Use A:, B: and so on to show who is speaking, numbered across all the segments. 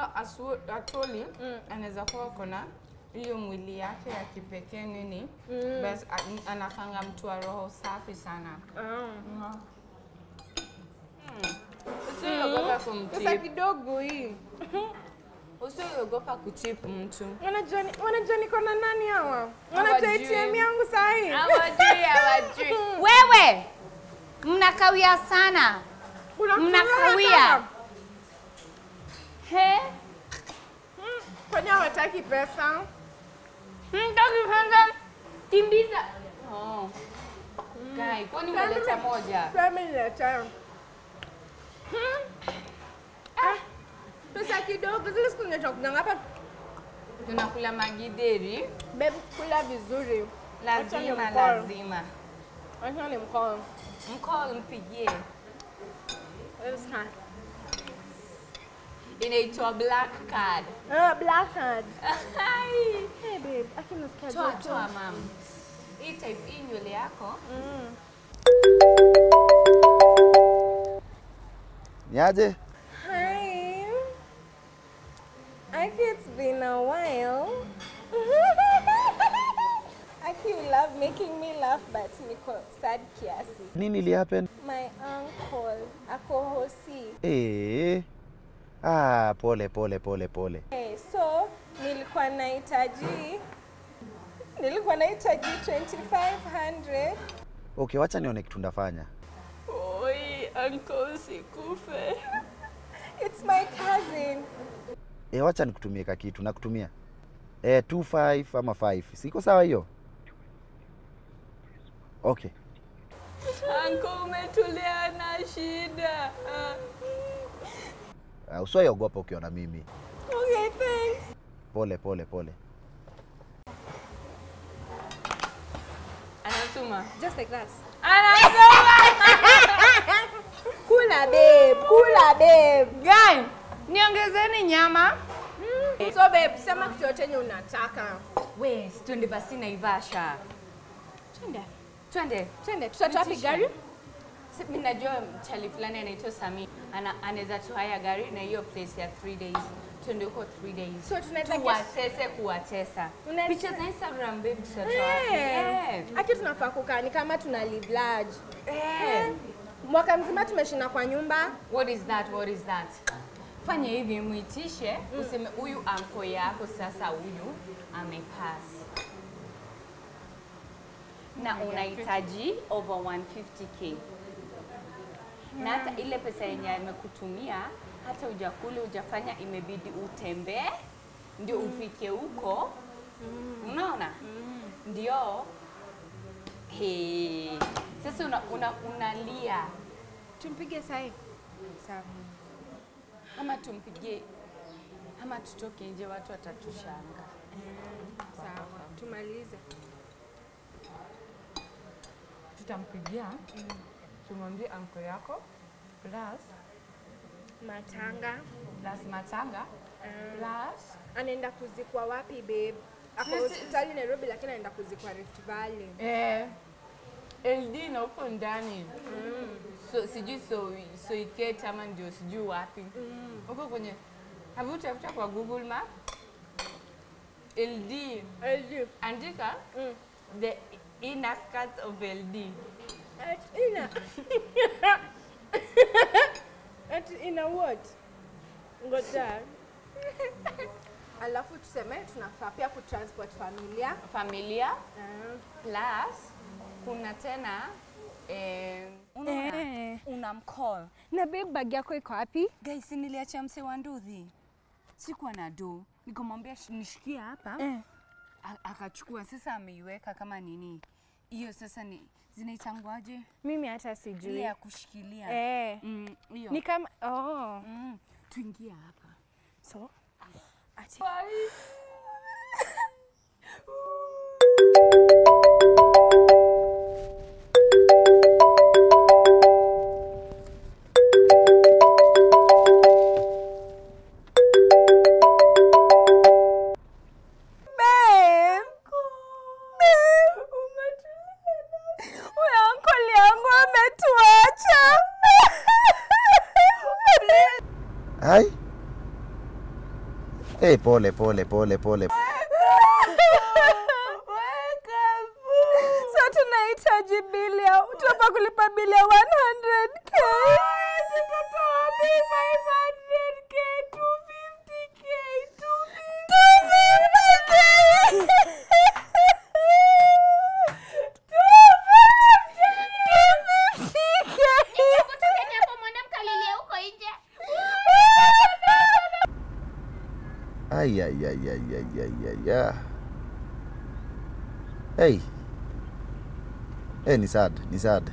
A: know, asu, actually anaweza kuwa kona hiyo mwili yake ya kipekee nini mm. bas a- anakanga mtu wa roho safi sana
B: Ah.
A: usiogopa
B: Pesa
A: kumtip
B: kidogo hii.
A: usiogopa kutip mtu
B: Wanajua ni- wanajua niko na nani hawa? Wanajua
A: Hawajui.
B: ATM yangu sahi.
A: hawajui hawajui wewe mnakawia sana
B: Kuna
A: mnakawia.
B: kaka.
A: he
B: Kwani hawataki pesa?
A: mtaki kwanza kimbiza oh. Guy, kwani umeleta moja
B: Pesa niletea. Ah, Pesa kidogo zile siku nilitoka hapa.
A: tunakula magideri
B: Babe, kula vizuri. Acha ni
A: lazima
B: mkono.
A: lazima
B: Acha ni mkono.
A: mcall mpigie
B: Let's start.
A: inaitwa black card
B: Ah, black card.
A: Ai.
B: Hey babe, aki nasikia
A: toa
B: joto.
A: toa mam hii type hii nywele yako
B: Mm.
C: Niaje?
B: Hi. Aki, it's been a while. Aki, you love making me laugh, but niko sad kiasi.
C: Nini li happen?
B: My uncle, ako hosi.
C: Eh. Ah, pole pole pole pole.
B: Hey, so nilikuwa nahitaji nilikuwa nahitaji 2500
C: Okay, wacha nione kitu ndafanya.
A: oi uncle sikufe
B: it's my cousin
C: Eh, wacha nikutumie ka kitu nakutumia. Eh, 25 ama 5. Siko sawa hiyo? Okay.
A: uncle umetulia na shida
C: Uh, usiogopa ukiona mimi.
B: okay thanks
C: Pole pole pole.
A: anatuma
B: just like that
A: anatuma
B: kula babe kula babe
A: Guy, niongezeni nyama
B: so babe sema kitu yote yenye unataka
A: we si twende basi naivasha
B: twende
A: twende
B: twende tutatoa wapi
A: Itisha.
B: gari
A: Si- mi najua mchali fulani anaitwa Sami ana, anaweza tuhaya gari na hiyo place ya 3 days twende huko 3 days
B: So tunaweza get-
A: tuwatese kuwatesa
B: Unaweza-
A: picha za Instagram babe tutatoa wapi?
B: Eh,
A: Eh.
B: aki tunafaa kukaa ni kama tuna live large
A: Eh.
B: mwaka mzima tumeshinda kwa nyumba
A: What is that? What is that? Fanya hivi mwitishe, useme huyu anko yako sasa huyu amepass. Na unahitaji over 150k. Na hata ile pesa yenye amekutumia hata ujakule ujafanya, imebidi utembee ndio ufike huko. Unaona? Ndio. He. Sasa una, una, unalia
B: tumpige sahi sawa
A: ama tumpigie ama tutoke nje, watu watatushanga.
B: sawa tumalize
A: Tutampigia tumwambie anko yako plus
B: matanga
A: plus matanga plus
B: anaenda kuzikwa wapi babe ako
A: Sisi-
B: hospitali nairobi lakini anaenda kuzikwa rift valley
A: eh, LD na huko ndani so sijui so soiket ama ndio sijui wapi huko kwenye habu tafuta kwa Google Map LD
B: LD.
A: andika
B: Mm.
A: the inner skirts of LD
B: At ina At ina what ngoja alafu tuseme tunafaa pia kutransport familia
A: familia
B: Ah.
A: plus kuna tena eh, unaona
B: Eh.
A: una mcall
B: na babe bag yako iko wapi
A: guys, niliacha mse wa nduthi, sikuwa na do, nikamwambia "Sh- nishikie hapa
B: Eh.
A: A- akachukua. Sasa ameiweka kama nini hiyo, sasa ni zinaitangwaje
B: mimi hata
A: ile
B: sijui
A: ya kushikilia
B: eh.
A: Mm, hiyo
B: ni kama oh.
A: mm, tuingie hapa
B: so ati Babe. Babe. Huyo uncle yangu ametuacha.
C: Hai? Eh, pole pole pole pole.
B: So tunahitaji bili ya tunafaa kulipa bili ya 100k. Tutatoa wapi 500k, 250k, 250k.
D: Kutokeni hapo mwende mkalilie huko nje.
C: Ai ai ai ai ai ai ai. ai. Hey. Eh, ni sad, ni sad.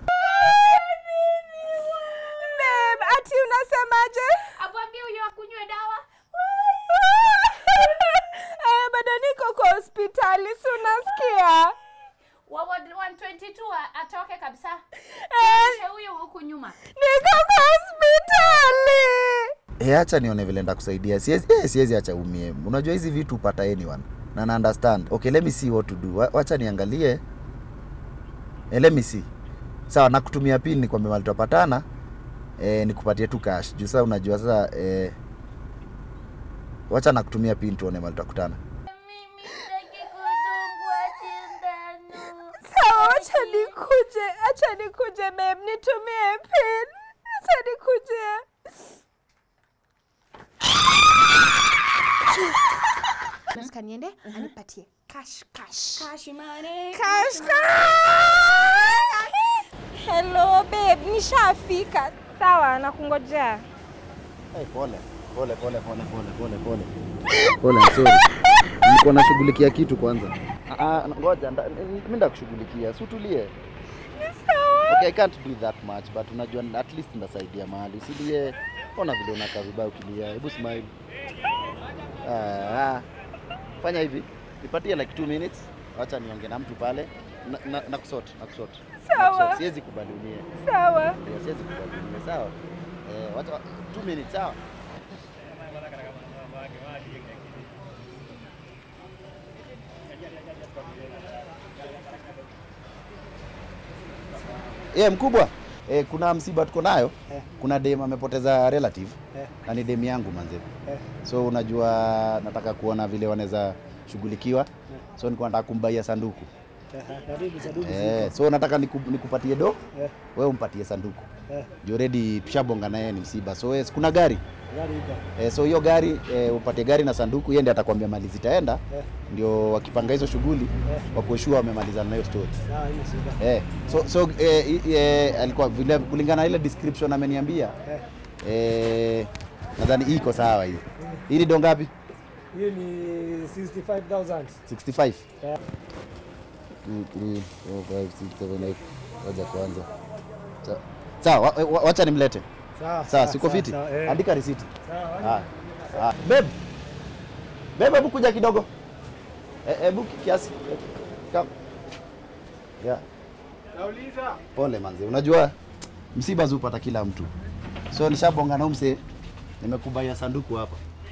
B: Babe, ati unasemaje?
D: Amwambie huyo akunywe dawa.
B: Eh, bado niko kwa hospitali, si unasikia?
D: Wa ward 122 a- atoke kabisa.
B: Eh,
D: Kisha huyo huku nyuma.
B: niko kwa hospitali.
C: Eh, acha nione vile ndakusaidia. Siwezi eh, siwezi acha umie. Unajua hizi vitu upata anyone. Na na understand. Okay, let me see what to do. Wa- Wacha niangalie. Eh, let me see. Sawa, nakutumia pin nikwambia mali tutapatana. Eh, nikupatie tu cash. Juu sasa unajua sasa eh Wacha nakutumia pin tuone mali tutakutana.
D: Mimi sitaki kudungwa sindano.
B: Sawa, acha nikuje, acha nikuje babe, nitumie pin. Acha nikuje.
E: nataka niende anipatie cash cash
D: Cash money.
B: Cash, Hello babe, nishafika. Sawa, nakungojea.
C: Hey, pole. Pole pole pole pole pole pole. Pole, I'm sorry. Nilikuwa nashughulikia kitu kwanza. Ah, ah, ngoja nda- mimi ndakushughulikia. Si utulie. Okay, I can't do that much but unajua at least ndasaidia mahali. Usilie. Ona vile unakaa vibaya ukilia. Hebu smile. Ah, ah. Fanya hivi. Nipatie like 2 minutes. Wacha niongee na mtu pale. Na, na, na kusort, na kusort. Na
B: Sawa.
C: kusort. Siwezi kubali umie.
B: Sawa.
C: Ndio, siwezi kubali umie. Sawa. Eh, wacha 2 minutes sawa. Yeah, mkubwa eh, kuna msiba tuko nayo kuna dem amepoteza relative na ni dem yangu manze so unajua nataka kuona vile wanaweza shughulikiwa so nilikuwa nataka kumbaia sanduku eh, so nataka niku, nikupatie do wewe umpatie sanduku juu already tushabonga naye ni msiba so yes, kuna gari Eh, so hiyo gari eh, upatie gari na sanduku, yeye ndiye atakwambia mali zitaenda, ndio wakipanga hizo shughuli wakueshua wamemalizana na hiyo story. Eh, so so eh, i- eh, alikuwa vile kulingana na ile description ameniambia eh, nadhani hii iko sawa hii. Hii ni do ngapi?
F: Hiyo ni 65,000.
C: 65.
F: Yeah.
C: 2 3 4 5 6 7 8. Ngoja kwanza. Sa- Sawa, wa- wa- wacha nimlete.
F: Sawa.
C: Sawa, siko fiti.
F: sawa, eh.
C: Andika risiti.
F: Sawa.
C: Ah, ah. Babe. Babe, hebu kuja kidogo. Eh, Hebu ki- kiasi. Come. Yeah. Pole manze. Unajua msiba zupata kila mtu. So nishabonga na mse nimekubaia sanduku hapa.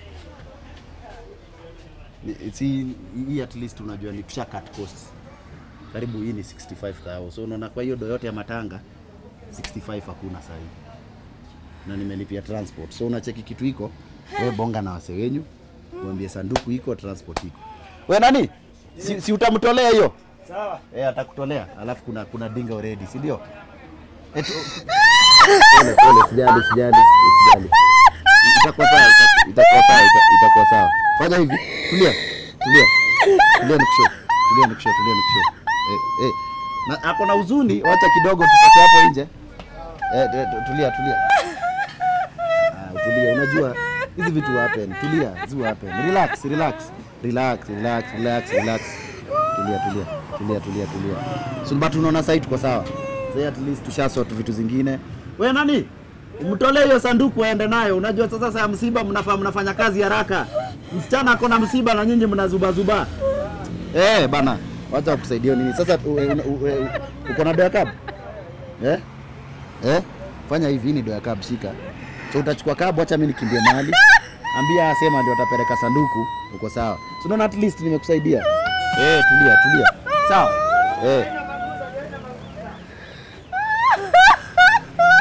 C: Ni- Si hii at least unajua ni tusha cut costs. Karibu hii ni 65,000. So unaona kwa hiyo do yote ya matanga 65 hakuna sasa hivi na nimelipia transport. So unacheki kitu iko, wewe bonga na wase wenyu, mwambie sanduku iko, transport iko. We nani? Si, si utamtolea hiyo?
F: Sawa.
C: Eh, atakutolea. Alafu kuna kuna dinga already, si ndio? Eto. Pole pole, sijali sijali, sijali. Itakuwa sawa, ita- itakuwa sawa, ita- itakuwa sawa. Fanya hivi. Tulia. Tulia. Tulia nikusho. Tulia nikusho, tulia nikusho. Eh, eh. Na ako na huzuni, wacha kidogo tutoke hapo nje. Eh, eh, tulia tulia. Ah, utulie, unajua hizi vitu happen. Tulia, zi happen. Relax, relax. Relax, relax, relax, relax. Tulia, tulia. Tulia, tulia, tulia. So but unaona sasa tuko sawa. Sasa at least tushasort vitu zingine. Wewe nani? Mtolee hiyo sanduku aende nayo. Unajua sasa saa ya msiba mnafaa mnafanya kazi haraka. Msichana ako na msiba na nyinyi mnazubazuba. Eh, bana. Wacha kusaidia nini? Sasa u- u- u- u- uko na doya cab? Eh? Eh? Fanya hivi, hii ni doya cab, shika. So utachukua cab, acha mimi nikimbie mahali. Ambia asema ndio atapeleka sanduku, uko sawa. So unaona at least nimekusaidia. Eh, tulia, tulia. Sawa? Eh.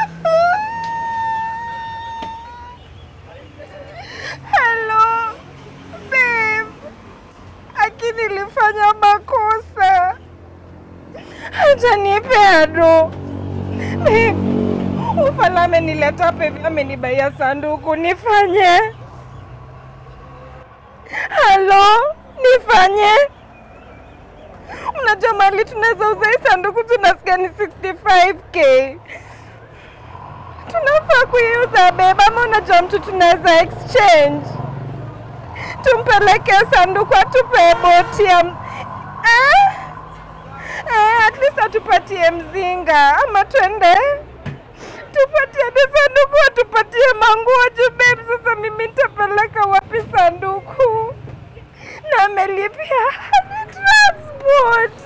B: Hello. nimefanya makosa. Hajanipea do. Babe, ufala amenileta hapa hivi, amenibaia sanduku, nifanye? Halo, nifanye? Unajua mali tunaweza uza hii sanduku tunasikia ni 65k. Tunafaa kuiuza babe, ama unajua mtu tunaweza exchange? Tumpeleke sanduku atupe boti ya m- eh? Eh, at least atupatie mzinga ama twende tupatie hadi sanduku atupatie manguo juu babe, sasa mimi nitapeleka wapi sanduku? na amelipia hadi transport.